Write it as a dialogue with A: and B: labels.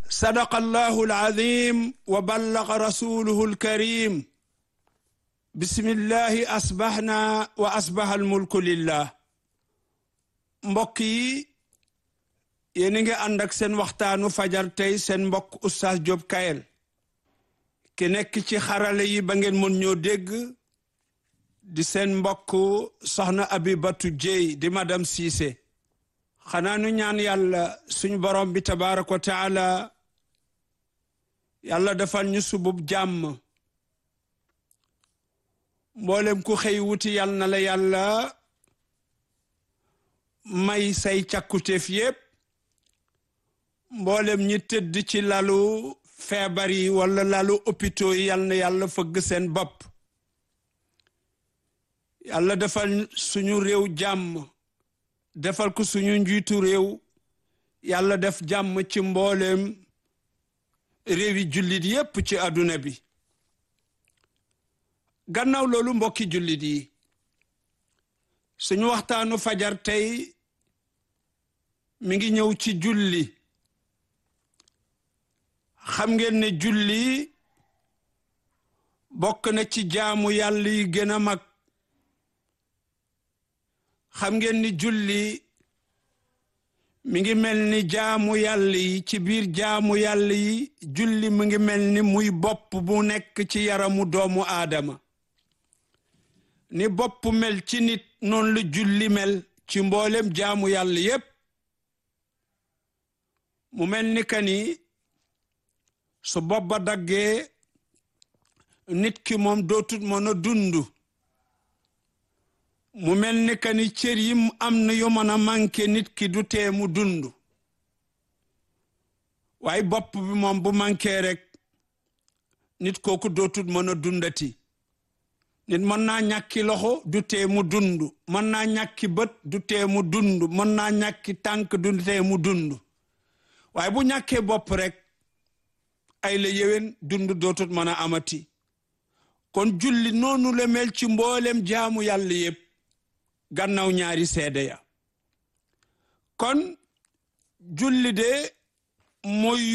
A: sadaqa allahu alazim wa ballaga rasuluhu alkarim bismillahi asbaxna wa asbaxa almulku lillah mbokk yi yéen a ngi ànd ak seen waxtaanu fajar tey seen mbokk oustaz Diop Kayel ki nekk ci xarale yi ba ngeen mën ñoo dégg di seen mbokk soxna Abibatu Jéy di madame Cissé xanaa nu ñaan yàlla suñu borom bi tabaaraka wa taala yàlla defal ñu subub jàmm mboolem ku xëy wuti yal na la yàlla may say càkkutéef yépp mboolem ñi tëdd ci lalu feebar yi wala lalu hôpitaux yi yal na yàlla fëgg seen bopp yàlla defal suñu réew jàmm defal ko suñu njiitu réew yàlla def jàmm ci mboolem réewi jullit yépp ci àdduna bi gannaaw loolu mbokki jullit yi suñu waxtaanu fajar tey mi ngi ñëw ci julli xam ngeen ne julli bokk na ci jaamu yàlla yi gën a mag xam ngeen ni julli mi ngi mel ni jaamu yàlla yi ci biir jaamu yàlla yi julli mi ngi mel ni muy bopp bu nekk ci yaramu doomu aadama ni bopp mel ci nit noonu la julli mel ci mboolem jaamu yàlla yépp mu mel ni ka ni su bopp ba daggee nit ki moom dootut mën a dund mu mel ni ka ni cër yi am na yu mën a manqué nit ki du tee mu dund waaye bopp bi moom bu manqué rek nit kooku dootut mën a dundati nit mën naa ñàkki loxo du tee mu dund mën naa ñàkki bët du tee mu dund mën naa ñàkki tànk du tee mu dund waaye bu ñàkkee bopp rek ay la yéwén dund dootut mën a amati kon julli noonu la mel ci mboolem jaamu yàlla yépp gannaaw ñaari seede ya kon julli de mooy